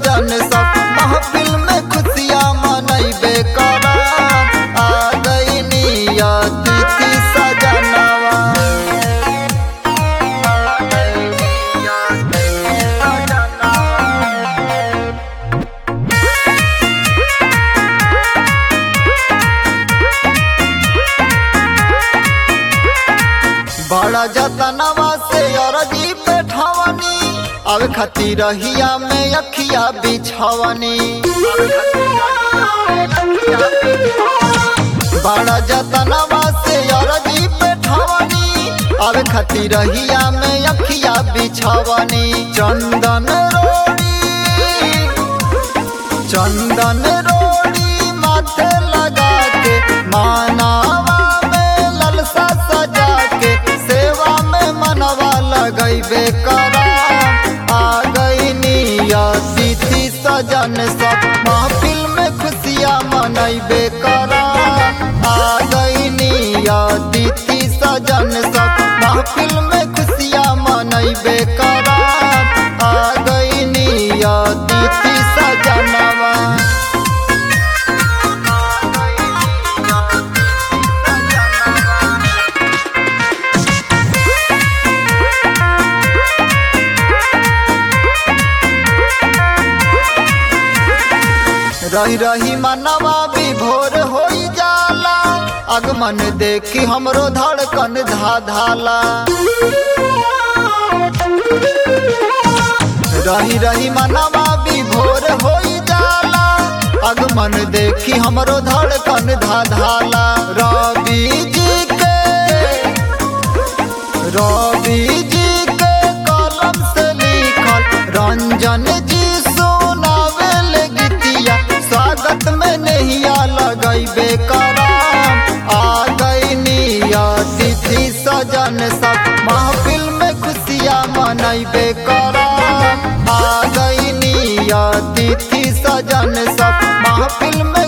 सजन सब महफिल में खुशियाँ मनैबे करब आ गईनी अतिथि सजनवा आ गईनी अतिथि सजनवा बड़ा जतनवा से अरजी पे ठवनी अब खती रहिया में अखिया बिछवनी बड़ा जतनवा से अरजी पे ठवनी अब खती रहिया में अखिया बिछवनी चंदन रोड़ी चंदन रोड़ी माथे लगा के मानावा में ललसा सजा के सेवा में मनवा लगैबे करा आ गईनी अतिथि सजन सब महफिल में खुशियाँ मनैबे करा आ गईनी अतिथि सजन सब महफिल में खुशियाँ मनैबे करा आ गईनी अतिथि सजनवा रही रही मनवा विभोर हो जाला आगमन देखी हमरो धड़कन धा धाला रही रही मनवा विभोर हो जाला आगमन देखी हमरो धड़कन धा धाला रवि जी के रवि जी के कलम से लिखल रंजन जी सुनावेल गीतिया स्वागत में नहिया लगैबे कराम आ गईनी अतिथि सजन सब महफिल में खुशियाँ मनैबे कराम आ गईनी अतिथि सजन सब महफिल में